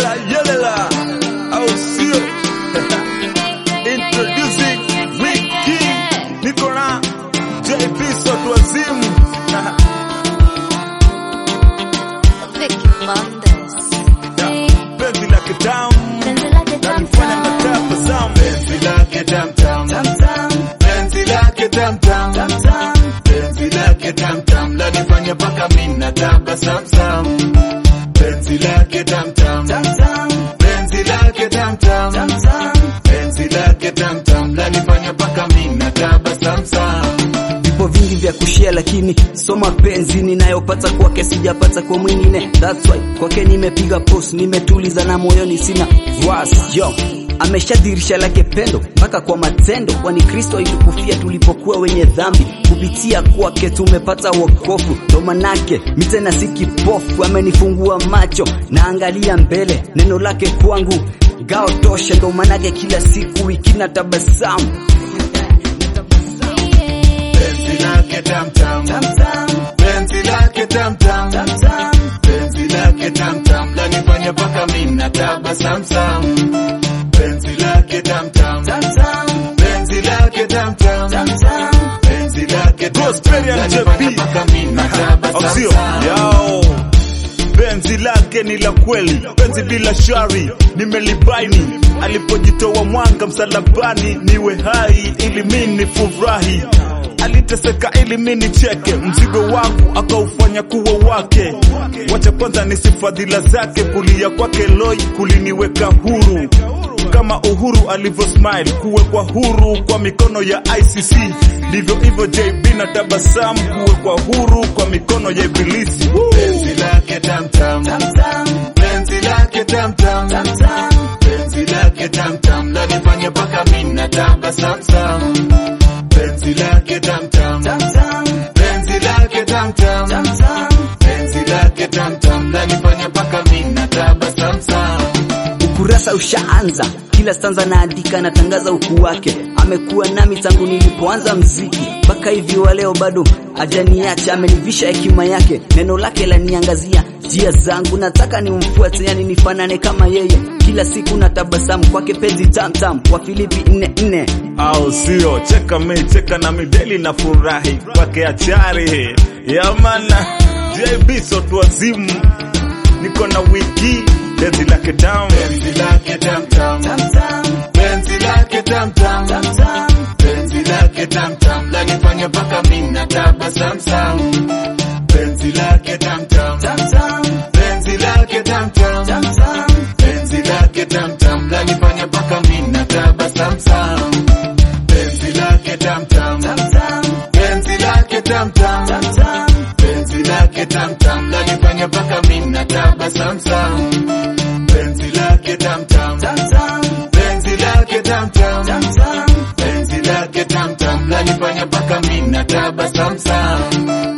yelela yelela, au sio? Introducing Wiki, niko na JP Sotu Wazimu. Vicky Mondes. Penzi la kitamu Penzi lake nalifanya tamu. natabasamu. Penzi lake tamtam, penzi lake tamtam, penzi lake tamtam lanifanya mpaka mimi natabasamu. Penzi lake tamtam, penzi lake tamtam, penzi lake tamtam lanifanya mpaka mimi natabasamu. vipo vingi vya kushia lakini so mapenzi ninayopata kwake sijapata kwa mwingine that's why kwake nimepiga post nimetuliza na moyoni sina was yo ameshadhirisha lake pendo mpaka kwa matendo kwani kristo alitukufia tulipokuwa wenye dhambi kupitia kwake tumepata wokovu ndo manake mi tena si kipofu amenifungua macho naangalia mbele neno lake kwangu gao tosha ndo manake kila siku ikina tabasamu Penzi lake tamtam, penzi lake tamtam, penzi lake tamtam lanifanya mpaka mimi natabasamu. Penzi lake tamtam, penzi lake tamtam, penzi lake tamtam lanifanya mpaka mimi natabasamu. Yao, penzi lake ni la kweli, penzi bila shari, nimelibaini alipojitoa mwanga msalabani, niwe hai ili mimi nifurahi. Aliteseka ili mimi nicheke, mzigo wangu akaufanya kuwa wake. Wacha kwanza nisi fadhila zake, kulia kwake loi kuliniweka huru kama Uhuru alivyo smile kuwekwa huru kwa mikono ya ICC, ndivyo hivyo JB na tabasamu kuwekwa huru kwa mikono ya Ibilisi. Penzi lake tamtam, penzi lake tamtam, penzi lake tamtam lanifanya mpaka mimi natabasamu. Penzi lake tamtam, penzi lake tamtam, penzi lake tamtam lanifanya mpaka mimi natabasamu. ukurasa ushaanza kila stanza naandika natangaza ukuu wake amekuwa nami tangu nilipoanza mziki mpaka hivi wa leo bado ajaniacha amenivisha hekima yake neno lake laniangazia njia zangu nataka nimfuate yani nifanane kama yeye kila siku na tabasamu kwake penzi tamtam kwa filipi 44 au sio? Cheka mi cheka na mideli na furahi kwake achari yamana JB sotu wazimu niko na wiki penzi lake down penzi lake tamtam penzi lake tamtam penzi lake tamtam lanifanya mpaka mimi natabasamu penzi lake tamtam penzi lake tamtam penzi lake tamtam lanifanya mpaka mimi natabasamu penzi lake tamtam penzi lake tamtam penzi lake tamtam lanifanya mpaka mimi natabasamu penzi lake tamtam penzi lake tamtam penzi lake tamtam lanifanya mpaka mimi natabasamu